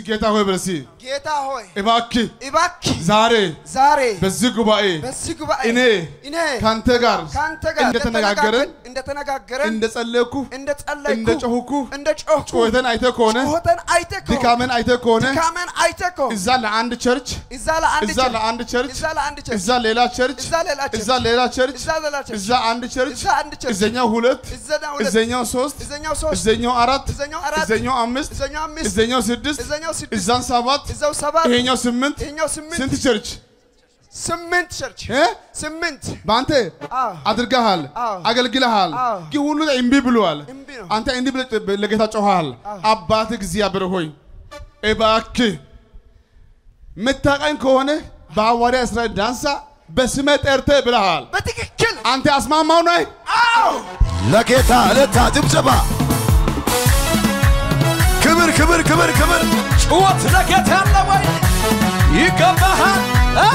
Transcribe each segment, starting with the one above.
ጌታ ሆይ በል እስኪ ጌታ ሆይ እባክህ እባክህ ዛሬ ዛሬ በዚህ ጉባኤ በዚህ ጉባኤ እኔ እኔ ካንተ ጋር ከአንተ ጋር እንደተነጋገርን እንደተነጋገርን እንደጸለይኩ እንደ ጸለይኩ እንደ ጮህኩ እንደ ጮህኩ ጩኸትን አይተህ ከሆነ ጩኸትን አይተህ ከሆነ ድካምን አይተህ ከሆነ ድካምን አይተህ ከሆነ እዛ ለአንድ ቸርች እዛ ለአንድ እዛ ቸርች ለአንድ ቸርች እዛ ለአንድ ቸርች እዛ ሌላ ቸርች እዛ ሌላ ቸርች እዛ ሌላ ቸርች እዛ ሌላ ቸርች እዛ አንድ ቸርች እዛ አንድ ቸርች እዘኛው ሁለት እዘኛው ሁለት እዘኛው ሶስት እዘኛው ሶስት እዘኛው አራት እዘኛው አራት እዘኛው አምስት እዘኛው አምስት እዘኛው ስድስት እዘኛው ስድስት እዛን ሰባት እዛው ሰባት ይሄኛው ስምንት ይሄኛው ስምንት ስንት ቸርች ስምንት ቸርች እ? ስምንት በአንተ አዎ አድርገሃል አዎ። አገልግለሃል አዎ። ግን ሁሉ እምቢ ብሏል እምቢ ነው። አንተ እንዲህ ብለህ ለጌታ ጮኸሃል አባት እግዚአብሔር ሆይ እባክህ ምታውቀኝ ከሆነ በሐዋርያ እስራኤል ዳንሳ በስመ ጠርተህ ብለሃል በትክክል አንተ አስማማው ነህ አዎ ለጌታ እልልታ ጭብጨባ ክብር ክብር ክብር ክብር ጩኸት ለጌታ ያለ ወይ ይገባሃል አ!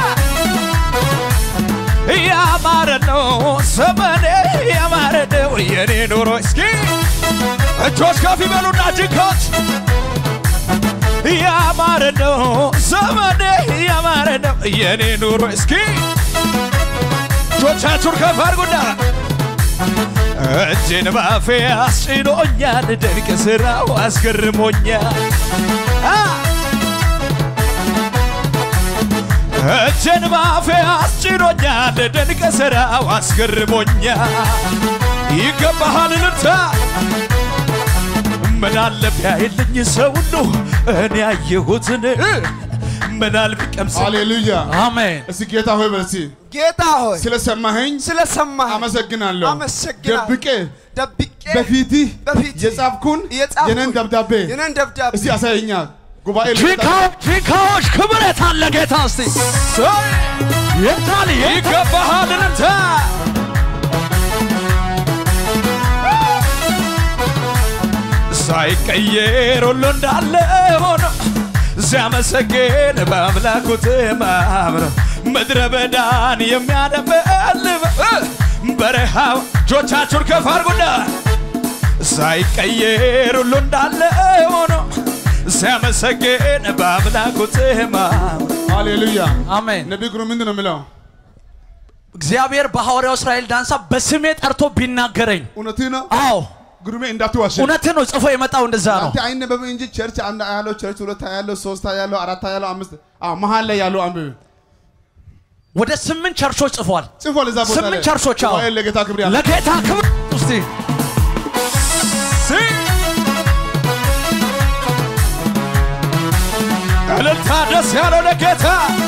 ያማረ ነው ዘመኔ ያማረ ነው የኔ ኑሮ እስኪ እጆች ከፍ ይበሉና ጅኮች ያማረ ነው ዘመኔ ያማረ ነው የኔ ኑሮ እስኪ እጆቻችሁን ከፍ አድርጉና እጄን ባፌ አስጭኖኛል ድንቅ ስራው አስገርሞኛል አ! እጄን ባፌ አስጭኖኛል ድንቅ ስራው አስገርሞኛል ይገባሃል ልልታ ምን አለ ቢያይልኝ ሰው ሁሉ እኔ ያየሁትን ምን አለ ቢቀምስ ሃሌሉያ አሜን እስኪ ጌታ ሆይ በል እስኪ ጌታ ሆይ ስለሰማኸኝ ስለሰማህ አመሰግናለሁ አመሰግናለሁ። ደብቄ ደብቄ በፊትህ በፊትህ የጻፍኩን የጻፍኩን የነን ደብዳቤ የነን ደብዳቤ እስቲ አሳየኛ ጉባኤ ቺካዎች ቺካዎች ክብር የታለ ጌታ እስቲ የታል ይገባሃል ልልታ ሳይቀየር ሁሉ እንዳለ ሆኖ ሲያመሰግን በአምላኩ ተማምነው ምድረ በዳን የሚያደበልብ በረሃው እጆቻችሁን ከፍ አድርጉና ሳይቀየር ሁሉ እንዳለ ሆኖ ሲያመሰግን በአምላኩ ተማምነው ሃሌሉያ አሜን ነቢይ ግሩም ምንድን ነው የሚለው እግዚአብሔር በሐዋርያው እስራኤል ዳንሳ በስሜ ጠርቶ ቢናገረኝ እውነትህ ነው አዎ ግሩሜ እንዳትዋሽ እውነትን ነው ጽፎ የመጣው እንደዛ ነው አንተ አይነበብም እንጂ ቸርች አንድ ያለው ቸርች ሁለት ያለው ሶስት ያለው አራት ያለው አምስት አዎ መሀል ላይ ያለው አንብብ ወደ ስምንት ቸርቾች ጽፏል ጽፏል እዛ ቦታ ስምንት ላይ ቸርቾች አዎ ጉባኤ ለጌታ ክብር ያለ ለጌታ ክብር እስቲ እልልታ ደስ ያለው ለጌታ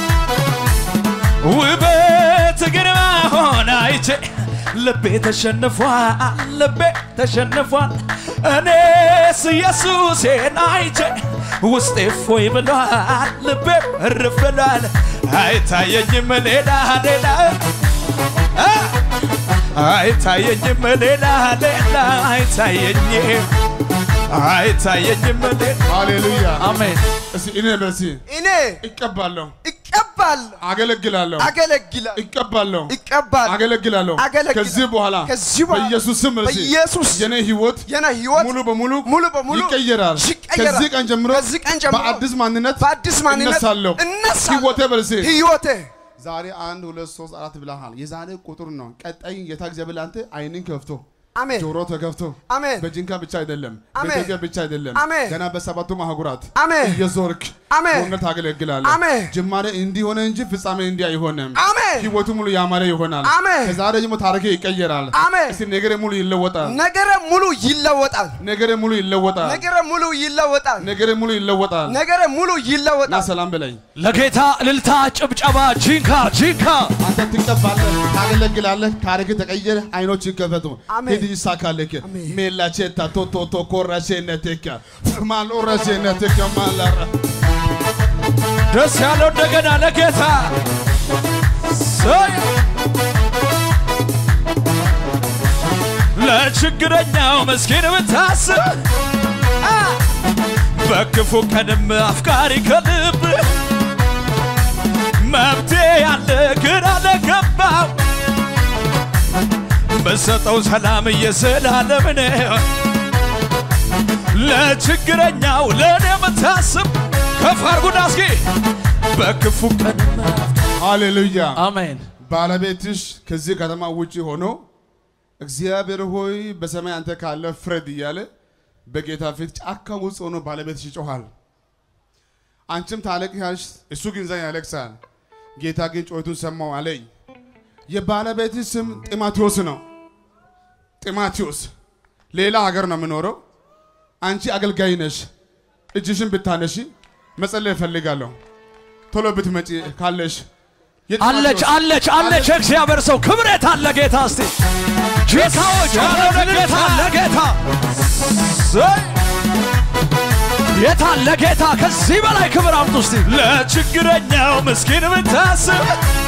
ውበት ግርማ ሆነ አይቼ ልቤ ተሸንፏል ልቤ ተሸንፏል እኔስ ኢየሱሴን አይቼ ውስጤ ፎይ ብሏል ልቤ እርፍ ብሏል አይታየኝም ሌላ ሌላ አ! አይታየኝም ሌላ ሌላ አይታየኝም አይታየኝም ሌላ ሃሌሉያ አሜን እስቲ እኔ በሲ እኔ እቀባለሁ እቀባለሁ አገለግላለሁ አገለግላለሁ እቀባለሁ እቀባለሁ አገለግላለሁ አገለግላለሁ። ከዚህ በኋላ ከዚህ በኋላ በኢየሱስ ስም በሲ በኢየሱስ የኔ ህይወት የኔ ህይወት ሙሉ በሙሉ ሙሉ በሙሉ ይቀየራል ይቀየራል። ከዚህ ቀን ጀምሮ ከዚህ ቀን ጀምሮ በአዲስ ማንነት በአዲስ ማንነት እነሳለሁ እነሳለሁ። ህይወቴ በልሴ ህይወቴ ዛሬ አንድ ሁለት ሶስት አራት ብለሃል የዛሬ ቁጥር ነው ቀጣይ ጌታ እግዚአብሔር አንተ አይንን ከፍቶ አሜን ጆሮ ተከፍቶ አሜን በጅንካ ብቻ አይደለም አሜን። በኢትዮጵያ ብቻ አይደለም አሜን። ገና በሰባቱም አህጉራት አሜን እየዞርክ አሜን በእውነት ታገለግላለህ አሜን። ጅማሬ እንዲሆነ እንጂ ፍጻሜ እንዲህ አይሆንም አሜን ህይወቱ ሙሉ ያማረ ይሆናል አሜን። ከዛሬ ደግሞ ታሪክ ይቀየራል አሜን እስቲ ነገሬ ሙሉ ይለወጣል ነገረ ሙሉ ይለወጣል ነገሬ ሙሉ ይለወጣል ነገረ ሙሉ ይለወጣል ነገሬ ሙሉ ይለወጣል ነገረ ሙሉ እና ይለወጣል ሰላም በለኝ ለጌታ እልልታ ጭብጨባ ጂንካ ጂንካ አንተ ትቀባለህ ታገለግላለህ ታሪክ ተቀየረ አይኖች ይከፈቱ አሜን። ሂድ ይሳካልክ አሜን። ሜላቼታ ቶቶቶ ኮራሼነቴከ ማልኦራሼነቴከ ማላራ ደስ ያለው እንደገና ለጌታ ሰይ ለችግረኛው ምስኪን ብታስብ አ! በክፉ ቀንም አፍቃሪ ከልብ መብቴ ያለ ግራ ለገባው በሰጠው ሰላም እየዘላለም ነው ለችግረኛው ለእኔ የምታስብ ከፍ አድርጉና እስኪ በክፉ ቀን ሃሌሉያ። አሜን ባለቤትሽ ከዚህ ከተማ ውጪ ሆኖ እግዚአብሔር ሆይ በሰማይ አንተ ካለ ፍረድ እያለ በጌታ ፊት ጫካ ውስጥ ሆኖ ባለቤትሽ ይጮኋል። አንቺም ታለቅሻለሽ፣ እሱ ግን እዛ ያለቅሳል። ጌታ ግን ጮቱን ሰማው አለኝ። የባለቤትሽ ስም ጢሞቴዎስ ነው። ጢሞቴዎስ ሌላ ሀገር ነው የምኖረው። አንቺ አገልጋይ ነሽ። እጅሽን ብታነሺ መጸለይ እፈልጋለሁ። ቶሎ ብትመጪ ካለሽ አለች የጢሞቴዎስ- አለች አለች የእግዚአብሔር ሰው ክብሬት አለ ጌታ እስቲ ጌታዎች አለ ጌታ አለ ጌታ ዘይ! የት አለ ጌታ ከዚህ በላይ ክብር አምጡ እስቲ ለችግረኛው ምስኪን ብታስብ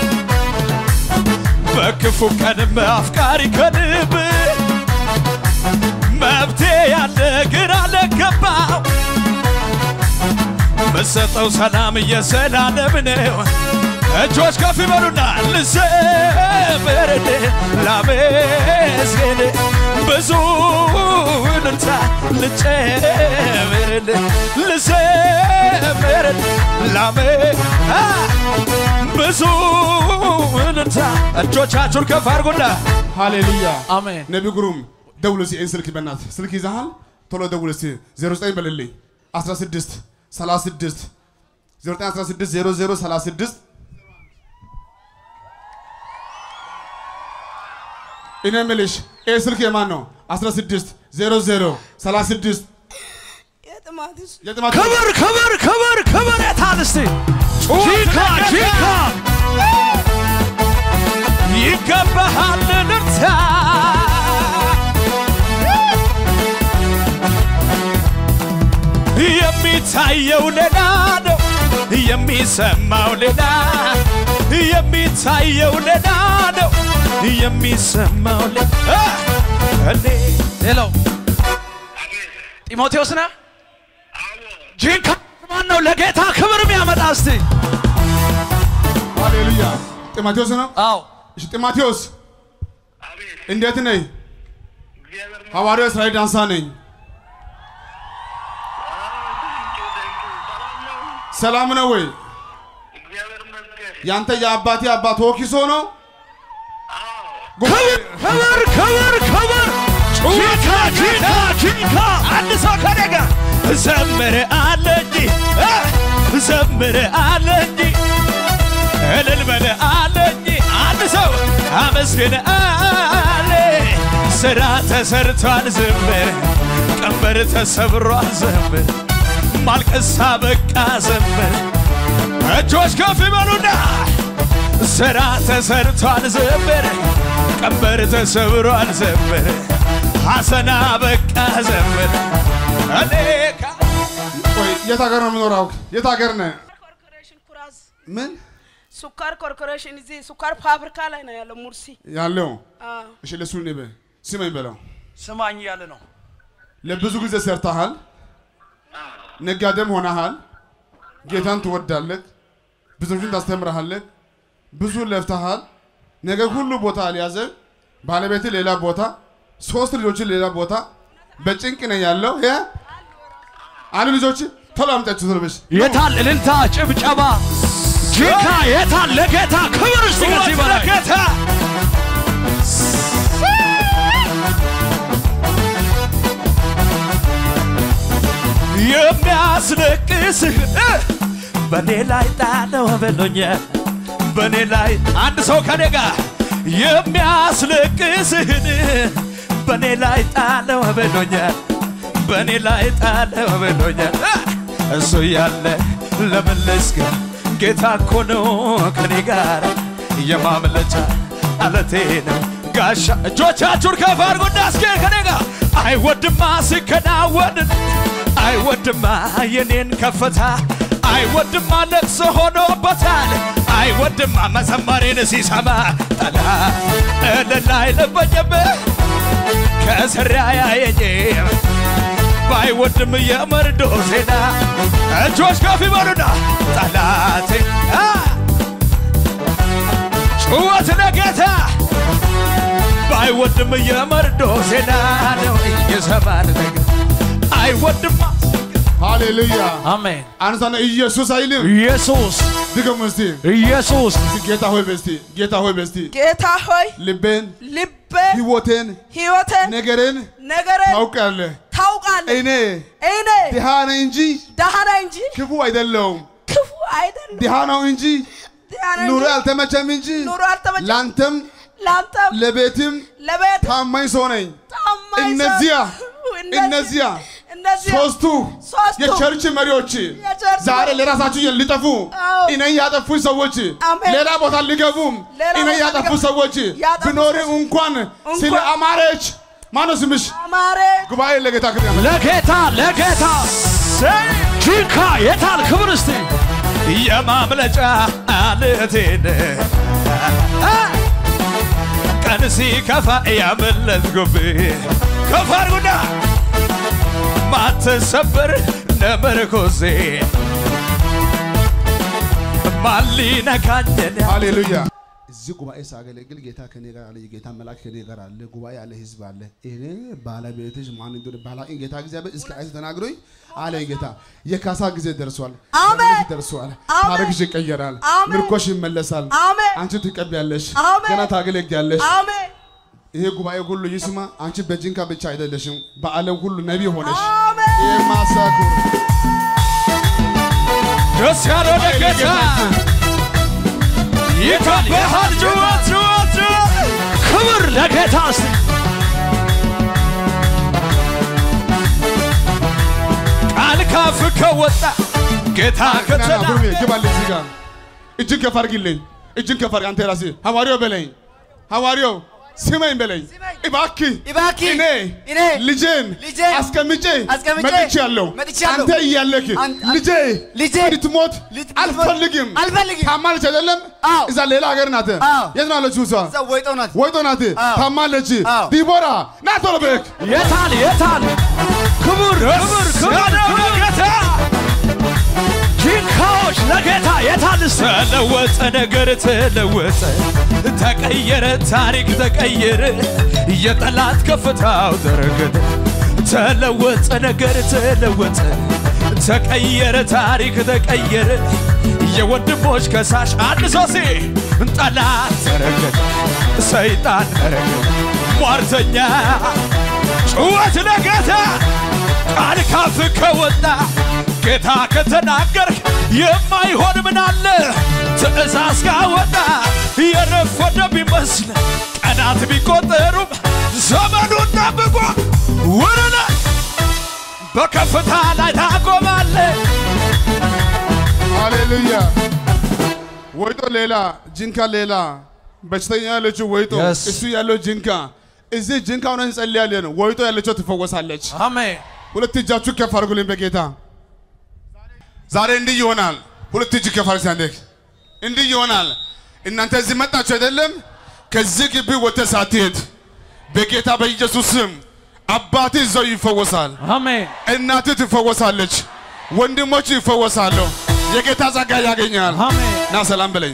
በክፉ ቀንም አፍቃሪ ከልብ መብቴ ያለ ግን አለገባው በሰጠው ሰላም እየሰላለም ነው እጆች ከፍ ይበሉና ልዘምርል ላመስግን ብዙ እልልታ ልጨምርል ልዘምርል ላሜ አ! ብዙ እልልታ እጆቻችሁን ከፍ አድርጉና ሃሌሉያ አሜን ነቢ ግሩም ደውል እስኪ ይህን ስልክ በእናት ስልክ ይዘሃል ቶሎ ደውል እስኪ 09 በልልኝ 16 36 0916 00 36 እኔ የምልሽ ይህ ስልክ የማን ነው 16 00 36 የጥማትስ የጥማት ክብር ክብር ክብር ክብር የታል እስቲ ጂካ ጂካ ይገባሃል ልርታ የሚታየው ሌላ ነው የሚሰማው ሌላ የሚታየው ሌላ ነው የሚሰማው ሌላ እኔ ሌላው ጢሞቴዎስ ነህ ጂንካ ማን ነው ለጌታ ክብር የሚያመጣ እስቲ ሃሌሉያ ጢሞቴዎስ ነው አዎ እሺ ጢሞቴዎስ እንዴት ነህ ሐዋርያው እስራኤል ዳንሳ ነኝ ሰላም ነው ወይ ያንተ የአባቴ አባት ወኪሶ ነው ክብር ክብር ክብር ክብር ጂንካ ጂንካ ጂንካ አንድ ሰው ከኔ ጋር ዘምር አለ እንጂ እ ዘምር አለ እንጂ እልል በል አለ እንጂ አንድ ሰው አመስግን አለ ስራ ተሰርቷል ዘምር ቀንበር ተሰብሯል ዘምር ማልቀሳ በቃ ዘምር እጆች ከፍ ይበሉና ስራ ተሰርቷል ዘምር ቀንበር ተሰብሯል ዘምር ሐሰና በቃ ዘምር እኔ ካ- ቆይ የት ሀገር ነው የምኖረው የት ሀገር ነህ ኮርፖሬሽን ኩራዝ ምን ሱካር ኮርፖሬሽን እዚህ ሱካር ፋብሪካ ላይ ነው ያለው ሙርሲ። ያለው አዎ። እሺ ለሱ ንበ ስመኝ በለው ስማኝ እያለ ነው ለብዙ ጊዜ ሰርተሃል ነጋዴም ሆነሃል ጌታን ትወዳለህ ብዙዎችን ታስተምረሃለህ ብዙ ለፍተሃል ነገር ሁሉ ቦታ አልያዘም ባለቤት ሌላ ቦታ ሶስት ልጆችን ሌላ ቦታ በጭንቅ ነው ያለው ያ አሉ ልጆች ቶሎ አምጣችሁ ቶሎ በሽ የታል እልልታ ጭብጨባ ጌታ የታል ለጌታ ክብር እስቲ ከዚህ በላይ ጌታ የሚያስለቅስህ በኔ ላይ ጣለው በሎኛል በኔ ላይ አንድ ሰው ከኔ ጋር የሚያስለቅስህን በኔ ላይ ጣለው በሎኛል በኔ ላይ ጣለው በሎኛል እሱ ያለ ለመለስከ ጌታ እኮ ነው ከኔ ጋር የማምለጫ አለቴ ነው ጋሻ እጆቻችሁን ከፍ አድርጉና እስኪ ከኔ ጋር አይወድማ ሲከናወን አይወድማ የኔን ከፍታ አይወድማ ለቅሶ ሆኖበታል አይወድማ መዘመሬን ሲሰማ ጠላ እልል አይለበኝም ከስራ ያየኝም ባይወድም የመርዶ ዜና እጆች ከፍ ይበሉና ጠላቴ አ! ጩኸት ለጌታ ባይወድም የመርዶ ዜና ነው እየሰማን ነገር አይወድማ ሃሌሉያ አሜን። አንሳነ ኢየሱስ አይልም ኢየሱስ ድገሙ እስቲ ኢየሱስ እስቲ ጌታ ሆይ በስቲ ጌታ ሆይ በስቲ ጌታ ሆይ ልቤን ልቤን ህይወቴን ህይወቴን ነገርን ነገርን ታውቃለህ ታውቃለህ። እኔ እኔ ድሃ ነኝ እንጂ ደሃ ነኝ እንጂ ክፉ አይደለሁም ክፉ አይደለም። ድሃ ነው እንጂ ደሃ ነኝ ኑሮ እንጂ አልተመቸም እንጂ ኑሮ አልተመቸም። ለአንተም ለአንተም ለቤትም ለቤት ታማኝ ሰው ነኝ ታማኝ ሰው- እነዚያ እነዚህ- እነዚያ እነዚያ ሶስቱ ሶስቱ የቸርች መሪዎች የቸርች ዛሬ መሪ- ለራሳቸው ሊጠፉ አዎ። እኔን ያጠፉ ሰዎች አሜን። ሌላ ቦታ ሊገቡ ሌላ እኔን ቦታ ያጠፉ ሊገቡ- ሰዎች ያጠፉ ቢኖር ሰዎች- እንኳን እንኳን- ስለ አማረች ማነው ስምሽ? አማረ ጉባኤ ለጌታ ክብር ያመ ለጌታ ለጌታ ሰይ ጂካ የታል ክብር እስቲ የማምለጫ አለቴን ቀን ሲከፋ ያመለጥኩብህ ከፍ አድርጉና ማትሰበር ለመርኮዜ ማን ሊነካኝን ሃሌሉያ። እዚህ ጉባኤ ሳገለግል ጌታ ከኔ ጋር አለ። የጌታ መልአክ ከኔ ጋር አለ። ጉባኤ አለ፣ ህዝብ አለ። እኔ ባለቤትሽ ማን እንደሆነ ባላቅን ጌታ እግዚአብሔር እስከ አይስ ተናግሮኝ አለ ጌታ። የካሳ ጊዜ ደርሷል፣ አሜን። ዘመንሽ ደርሷል፣ አሜን። ታሪክሽ ይቀየራል፣ አሜን። ምርኮሽ ይመለሳል። አሜን። አንቺ ትቀቢያለሽ፣ አሜን። ገና ታገለግያለሽ። አሜን ይሄ ጉባኤ ሁሉ ይስማ። አንቺ በጅንካ ብቻ አይደለሽም፣ በዓለም ሁሉ ነቢ ሆነሽ አሜን የማሳኩር ደስ ያለው ለጌታ ይከበሃል። ጩኸት ጩኸት ጩኸት ክብር ለጌታ እስቲ ቃል ካፍ ከወጣ ጌታ ከተና ጉርሜ ግባልኝ እዚህ ጋር እጅን ከፍ አድርግልኝ። እጅን ከፍ አድርግ አንተ ራስህ ሐዋርያው በለኝ ሐዋርያው ስመኝ በለኝ እባክህ እባክህ እኔ እኔ ልጄን ልጄን አስቀምጬ አስቀምጬ መጥቻለሁ። መጥቻለሁ። አንተ እያለክ አን- አን- ልጄ ልጄ እንድትሞት ልትሞት አልፈልግም። አልፈልግም። ታማለች አይደለም? አዎ። እዛ ሌላ ሀገር ናት። አዎ። የት ነው ያለችው እሷ? እዛ ወይጦ ናት። ወይጦ ናት። አዎ። ታማለች። አዎ። ዲቦራ ና ቶሎ በክ የታል የታል ክብር ክብር ክብር ለጌታ ጂንካዎች ለጌታ የታል እስቲ ተለወጠ ነገር ተለወጠ ተቀየረ ታሪክ ተቀየረ የጠላት ከፍታው ተረገጠ ተለወጠ ነገር ተለወጠ ተቀየረ ታሪክ ተቀየረ የወንድሞች ከሳሽ አንድ ሶሴ ጠላት ተረገጠ ሰይጣን ተረገጠ ሟርተኛ ጩኸት ለጌታ ቃል ካፍ ከወጣ ጌታ ከተናገርክ የማይሆን ምን አለ? ትእዛዝ ካወጣ የረፈደ ቢመስል ቀናት ቢቆጠሩም ዘመኑን ጠብቆ ውርነ በከፍታ ላይ ታቆማለ። ሃሌሉያ። ወይጦ ሌላ፣ ጅንካ ሌላ፣ በሽተኛ ያለችው ወይጦ፣ Yes. እሱ ያለው ጅንካ። እዚህ ጅንካ ሆነን እንጸልያለን። ወይጦ ያለችው ትፈወሳለች። አሜን። ሁለት እጃችሁ ከፍ አድርጉልኝ በጌታ ዛሬ እንዲህ ይሆናል። ሁለት እጅ ከፍ አድርግ ሳንደክ እንዲህ ይሆናል። እናንተ እዚህ መጣችሁ አይደለም? ከዚህ ግቢ ወጥተህ ሳትሄድ በጌታ በኢየሱስ ስም አባትህ እዛው ይፈወሳል። አሜን። እናትህ ትፈወሳለች። ወንድሞች ይፈወሳሉ። የጌታ ጸጋ ያገኛል። አሜን። ና ሰላም በለኝ።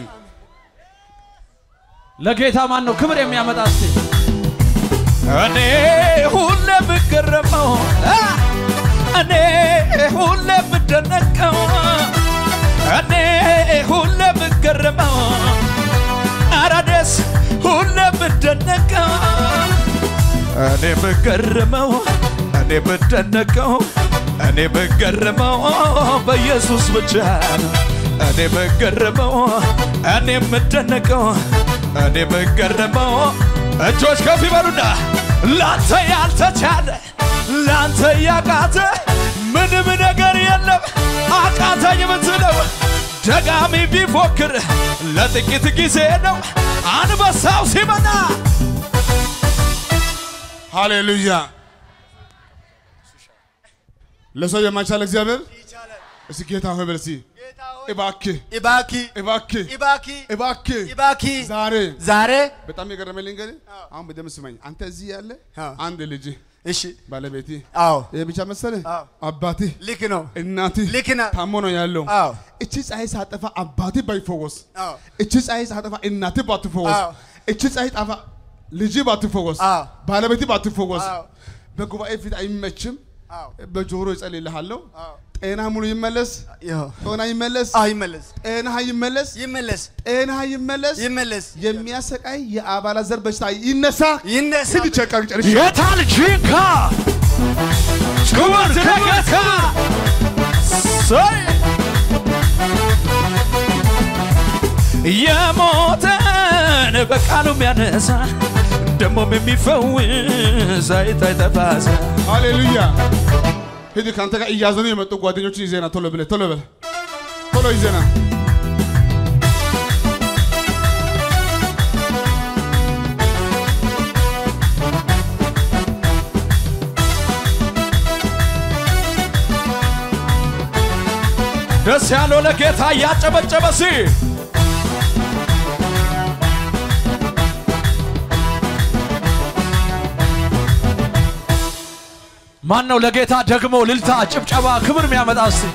ለጌታ ማን ነው ክብር የሚያመጣ እስቲ? እኔ ሁሌ ብገረመው አ፣ እኔ ሁሌ ብደነቀው እኔ ሁሌ ብገረመው አራደስ ሁሌ ብደነቀው እኔ ብገረመው እኔ ብደነቀው እኔ ብገረመው በኢየሱስ ብቻ ነው። እኔ ብገረመው እኔ የምደነቀው እኔ ብገረመው እጆች ከፍ ይበሉና ላንተ ያልተቻለ ላንተ ያቃተ ምንም ነገር የለም አቃተኝ ምትለው ደጋሚ ቢፎክር ለጥቂት ጊዜ ነው አንበሳው ሲመጣ ሃሌሉያ። ለሰው የማይቻል እግዚአብሔር እስቲ ጌታ ሆይ በል እስቲ እባክህ እባክህ እባክህ እባክህ እባክህ እባክህ ዛሬ ዛሬ በጣም የገረመኝ ልንገር፣ አሁን በደምብ ስማኝ። አንተ እዚህ ያለ አዎ። አንድ ልጅ እሺ ባለቤቴ አዎ ይህ ብቻ መሰለህ? አዎ። አባትህ ልክ ነው እናትህ ልክ ነህ ታሞ ነው ያለው። አዎ እቺ ፀሐይ ሳጠፋ አባትህ ባይፈወስ፣ አዎ እቺ ፀሐይ ሳጠፋ እናትህ ባትፈወስ፣ አዎ። እቺ ፀሐይ ጣፋ ልጅ ባትፈወስ፣ አዎ። ባለቤትህ ባትፈወስ፣ አዎ በጉባኤ ፊት አይመችም። አዎ በጆሮ እጸልይልሃለሁ። አዎ ጤና ሙሉ ይመለስ፣ ያው ጤና ይመለስ፣ አይመለስ ጤና ይመለስ፣ ይመለስ ጤና ይመለስ። ይመለስ የሚያሰቃይ የአባላት ዘር በሽታ ይነሳ። ይነሳ ስድ ቸቀቅ ጨርሼ የታል ጂንካ ክብር ለጌታ ሰይ የሞተን በቃሉ የሚያነሳ ደሞም የሚፈውስ አይታይ ተፋሰ ሃሌሉያ። ሂድ ከአንተ ጋር እያዘኑ የመጡ ጓደኞችን ይዜና ቶሎ ብለህ ቶሎ ብለህ ቶሎ ይዜና ደስ ያለው ለጌታ እያጨበጨበ ሲ ማን ነው ለጌታ ደግሞ ልልታ፣ ጭብጨባ፣ ክብር የሚያመጣ እስቲ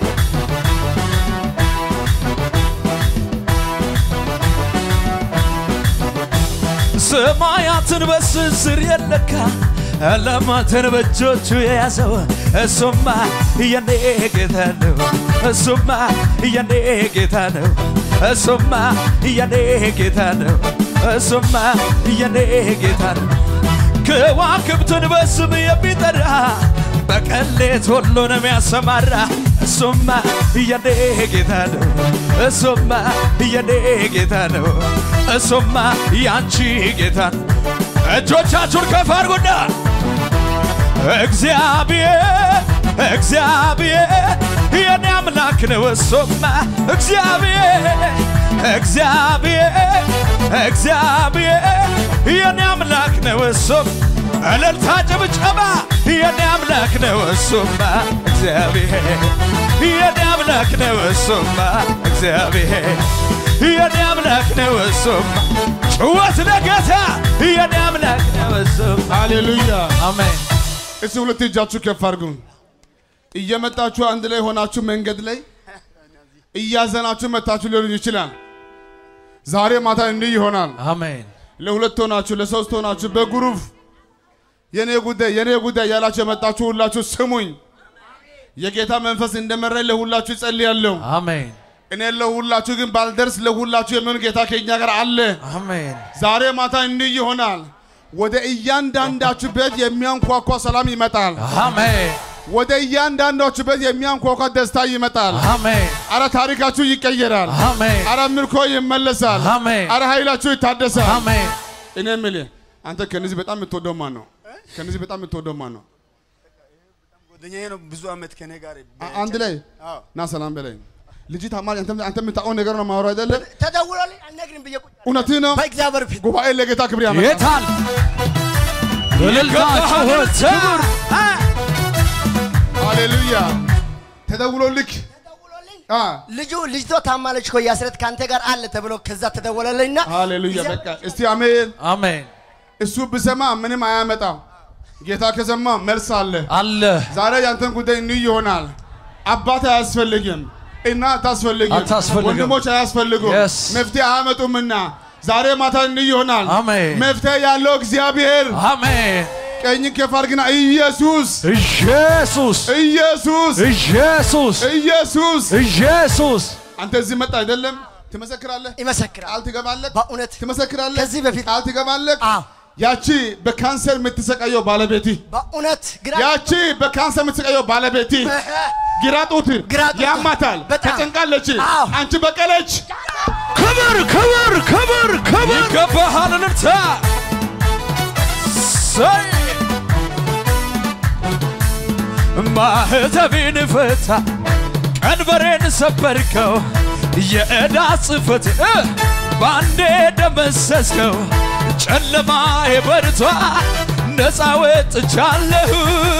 ሰማያትን በስስር የለካ ዓለማትን በእጆቹ የያዘው እሱማ የኔ ጌታ ነው። እሱማ የኔ ጌታ ነው። እሱማ የኔ ጌታ ነው። እሱማ የኔ ጌታ ነው። ከዋክብትን በስም የሚጠራ በቀሌት ሁሉንም ያሰማራ እሱማ የኔ ጌታ ነው። እሱማ የኔ ጌታ ነው። እሱማ ያንቺ ጌታ ነው። እጆቻችሁን ከፍ አድርጉና እግዚአብሔር እግዚአብሔር የኔ አምላክ ነው። እሱማ እግዚአብሔር እግዚአብሔር እግዚአብሔር የኔ አምላክ ነው። እሱም እልልታ ጭብጨባ የኔ አምላክ ነው። እሱማ እግዚአብሔር የኔ አምላክ ነው። እሱማ እግዚአብሔር የኔ አምላክ ነው። እሱማ ጭወት ለጌታ የኔ አምላክ ነው። እሱማ ሃሌሉያ። አሜን። እስቲ ሁለት እጃችሁ ከፍ አድርጉ። እየመጣችሁ አንድ ላይ ሆናችሁ መንገድ ላይ እያዘናችሁ መታችሁ ሊሆን ይችላል። ዛሬ ማታ እንዲህ ይሆናል። አሜን። ለሁለት ሆናችሁ ለሶስት ሆናችሁ በግሩፕ የኔ ጉዳይ የኔ ጉዳይ ያላችሁ የመጣችሁ ሁላችሁ ስሙኝ። የጌታ መንፈስ እንደመራኝ ለሁላችሁ ይጸልያለሁ። አሜን። እኔ ለሁላችሁ ግን ባልደርስ ለሁላችሁ የሚሆን ጌታ ከኛ ጋር አለ። አሜን። ዛሬ ማታ እንዲህ ይሆናል። ወደ እያንዳንዳችሁ ቤት የሚያንኳኳ ሰላም ይመጣል። አሜን። ወደ እያንዳንዳችሁ ቤት የሚያንኳኳ ደስታ ይመጣል። አሜን። አረ ታሪካችሁ ይቀየራል። አሜን። አረ ምርኮ ይመለሳል። አሜን። አረ ኃይላችሁ ይታደሳል። አሜን። እኔ የምልህ አንተ ከነዚህ በጣም የምትወደው ማን ነው? ከነዚህ በጣም የምትወደው ማን ነው? ጓደኛዬ ነው ብዙ አመት ከኔ ጋር አ- አንድ ላይ አዎ። ና ሰላም በለኝ። ልጅ ታማኝ አንተ አንተ የምታውቀው ነገር ነው ማውራት አይደለም። ተደውሎልኝ አልነግርም ብዬ ቁጭ እውነትህ ነው። በእግዚአብሔር ፊት ጉባኤ ለጌታ ክብር ያመጣል። የታል እልልታ፣ ጩኸት፣ ክብር ሃሌሉያ። ተደውሎልክ ተደውሎልኝ አ ልጁ ልጅቶ ታማለች እኮ ያስረት ከአንተ ጋር አለ ተብሎ ከዛ ተደወለልኝና ሃሌሉያ። በቃ እስቲ አሜን። አሜን እሱ ብሰማ ምንም አያመጣም። ጌታ ከሰማ መልስ አለ። አለ ዛሬ ያንተን ጉዳይ እንይ ይሆናል። አባት አያስፈልግም፣ እናት አታስፈልግም፣ አታስፈልግም። ወንድሞች አያስፈልጉም፣ Yes. መፍትሄ አያመጡምና ዛሬ ማታ እንይ ይሆናል። አሜን። መፍትሄ ያለው እግዚአብሔር አሜን ቀኝን ከፍ አድርግና ኢየሱስ ኢየሱስ ኢየሱስ ኢየሱስ ኢየሱስ ኢየሱስ አንተ እዚህ መጣ አይደለም ትመሰክራለህ፣ ይመሰክራል ቃል ትገባለህ፣ በእውነት ትመሰክራለህ፣ ከዚህ በፊት ቃል ትገባለህ። አዎ ያቺ በካንሰር የምትሰቃየው ባለቤቲ በእውነት ግራ ያቺ በካንሰር የምትሰቃየው ባለቤቲ ግራ ጡት ግራ ጡት ያማታል፣ በጣም። ተጨንቃለች። አዎ። አንቺ በቀለች። ክብር ክብር ክብር ክብር ይገባሃል እልልታ ሰይ ማህተቤን ፈታ ቀንበሬን ሰበርከው የዕዳ ጽሕፈት እ ባንዴ ደመሰስከው ጨለማ የበርቷ ነፃ ወጥቻለሁ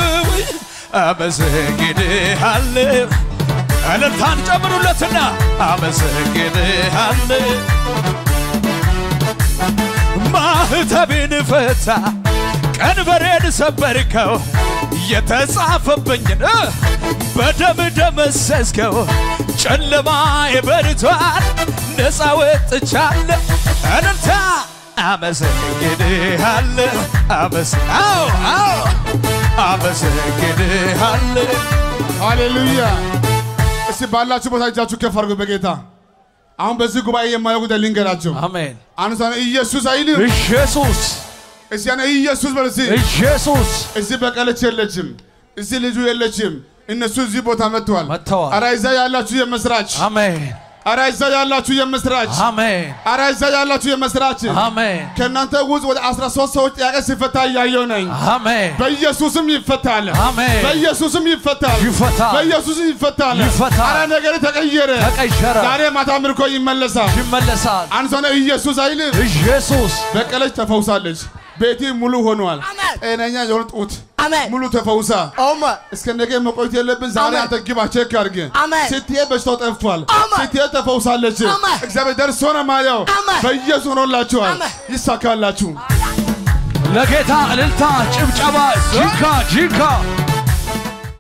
አመሰግንሃለሁ እልልታን ጨምሩለትና አመሰግንሃለሁ ማህተቤን ፈታ ቀንበሬን ሰበርከው የተጻፈብኝን እ በደም ደመሰስከው ጨለማ የበርቷል ነፃ ወጥቻለሁ እልልታ አመሰግንሃለሁ አመስ አዎ አዎ አመሰግንሃለሁ ሃሌሉያ እስቲ ባላችሁ ቦታ እጃችሁ ከፍ አድርጉ በጌታ አሁን በዚህ ጉባኤ የማየው ጉዳይ ልንገራቸው። አሜን። አንዱ ሰው ኢየሱስ አይልም። ኢየሱስ እስቲ ያኔ ኢየሱስ በል እስቲ። ኢየሱስ እዚህ በቀለች የለችም፣ እዚህ ልጁ የለችም። እነሱ እዚህ ቦታ መጥተዋል። መጥተዋል። አረ እዛ ያላችሁ የመስራች፣ አሜን አረ እዛ ያላችሁ የመስራች፣ አሜን አረ እዛ ያላችሁ የመስራች። አሜን ከእናንተ ውስጥ ወደ 13 ሰዎች ጥያቄ ሲፈታ እያየው ነኝ። አሜን በኢየሱስም ይፈታል። አሜን። በኢየሱስም ይፈታል። ይፈታል። በኢየሱስም ይፈታል። ይፈታል። አረ ነገር ተቀየረ። ተቀየረ ዛሬ ማታ ምርኮ ይመለሳል። ይመለሳል አንድ ሰው ነው ኢየሱስ አይልም። ኢየሱስ በቀለች ተፈውሳለች። ቤቴ ሙሉ ሆኗል። አሜን። ጤነኛ የሆነ ጡት አሜን ሙሉ ተፈውሳ ኦማ እስከ ነገ መቆየት የለብን። ዛሬ አሜን። አንተ ግባ ቼክ አድርግ። አሜን። ስትሄድ በሽታው ጠፍቷል። አሜን። ስትሄድ ተፈውሳለች። አሜን። እግዚአብሔር ደርሶ ነው ማየው። አሜን። በኢየሱስ ሆኖላችኋል። አሜን። ይሳካላችሁ። ለጌታ እልልታ ጭብጨባ ጂካ ጂካ